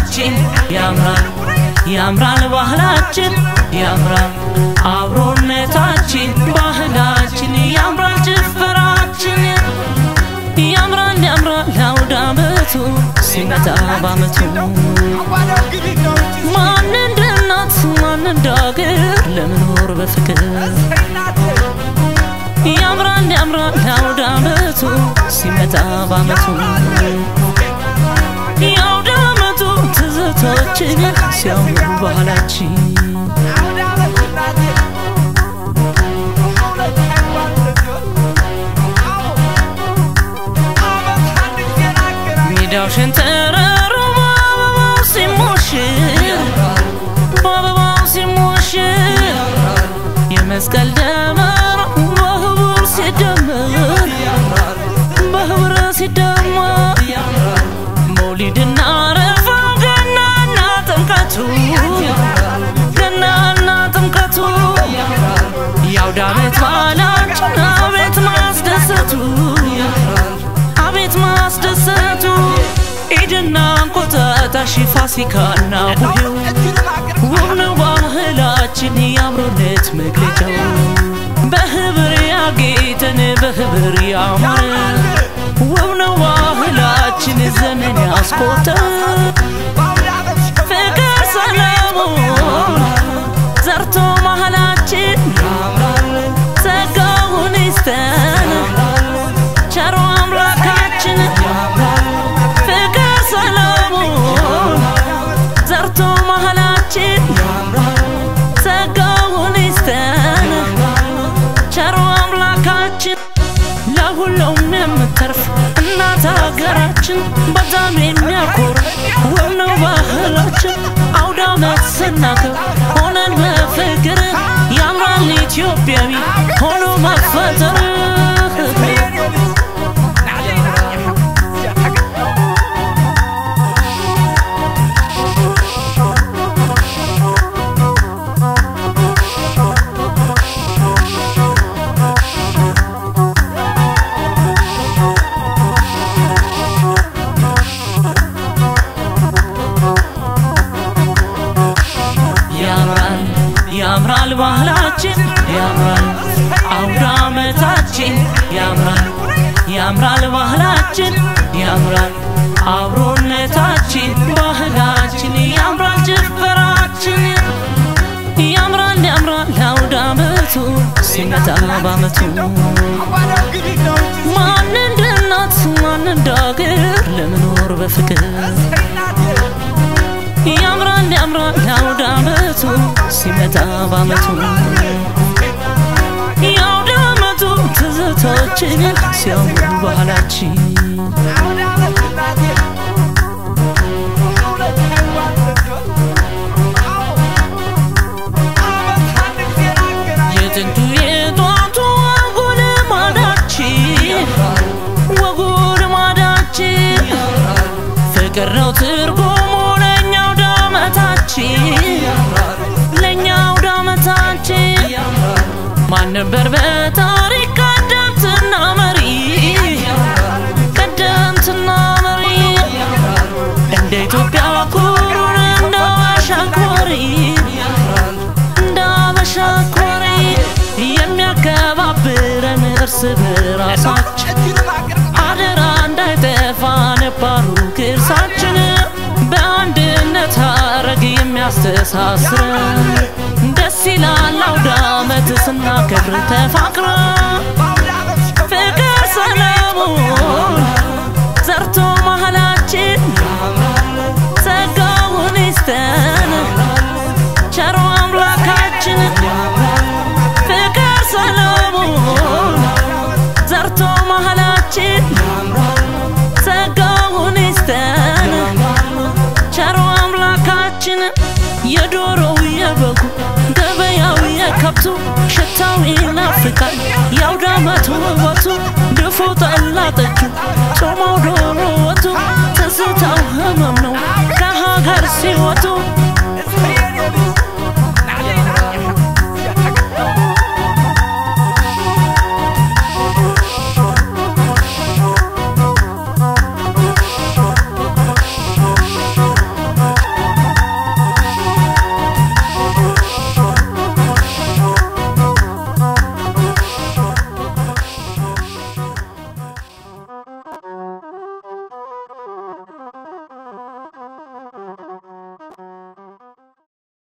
ባህላችን ያምራል ያምራል ባህላችን ያምራል አብሮነታችን ባህላችን ያምራል ጭፈራችን ያምራል ያምራል አውደ ዓመቱ ሲመጣ ባመቱ ማን እንደ እናት ማን እንደ አገር ለመኖር በፍቅር ያምራል ያምራል አውደ ዓመቱ ሲመጣ ባመቱ የአውደ ዓመቱ ትዝታችን ሲያምሩ ባህላችን ሜዳው ሸንተረሩ በአበባው ሲሞሽር በአበባው ሲሞሽር የመስቀል ደመራ በህብር ሲደመር በህብር ሲደመር መውሊድና አረፋ ገናና ጥምቀቱ ገናና ጥምቀቱ የአውደ ዓመት በዓላችን አቤት ማስደሰቱ አቤት ማስደሰቱ ኢድና እንቁጣጣሽ ፋሲካና ቡሄው ውብ ነው ባህላችን የአብሮነት መግለጫው በህብር ያጌጠን በህብር ያማረ ውብ ነው ባህላችን ዘመን ያስቆጠረ ፍቅር ሰላሙን ዘርቶ መሃላችን ጸጋውን ይስጠን ቸሮ አምላካችን ፍቅር ሰላሙን ዘርቶ መሃላችን ጸጋውን ይስጠን ቸሮ አምላካችን ለሁሉም የምተርፍ እናት ሀገራችን በጣም የሚያኮራ ውብ ነው ባህላችን አውደ ዓመት ስናከብር ሆነን በፍቅር ያምራል ኢትዮጵያዊ ሆኖ መፈጠር ያምራል ያምራል ባህላችን ያምራል አውደ ዓመታችን ያምራል ያምራል ባህላችን ያምራል አብሮነታችን ባህላችን ያምራል ጭፈራችን ያምራል ያምራል አውደ ዓመቱ ሲመጣ ባመቱ ማን እንደ እናት ማን እንደ አገር ለመኖር በፍቅር ያምራል ያምራል አውደ ዓመቱ ሲመጣ ባመቱ የአውደ ዓመቱ ትዝታችን ሲያምሩ ባህላችን የጥንቱ የጧቱ ወጉ ልማዳችን ወጉ ልማዳችን ፍቅር ነው ትርጉሙ ለእኛው ዳመታችን ለእኛው ዳመታችን ማን ነበር በታሪክ ቀደምትና መሪ ቀደምትና መሪ እንደ ኢትዮጵያ ኩሩን እንደ አሻኮሪ እንደ አበሻኮሪ የሚያከባብረን እርስ በራሳችን አደራ እንዳይጠፋ ነባሩ ቅርሳችን በአንድነት ሀረግ የሚያስተሳስረን ደስ ይላል አውደ ዓመት ስናከብር ተፋቅረ ፍቅር ሰላሙን ዘርቶ መሃላችን ጸጋውን ይስጠን ቸሮ አምላካችን ፍቅር ሰላሙን ዘርቶ መሃላችን ጸጋውን ይስጠን ቸሮ አምላካችን የዶሮው የበጉ ገበያው የከብቱ ሽታው ይናፍቃል የአውደ ዓመቱ ውበቱ ድፎ ጠላ ጠጁ ጮማው ዶሮ ወጡ ትዝታው ህመም ነው ከሀገር ሲወጡ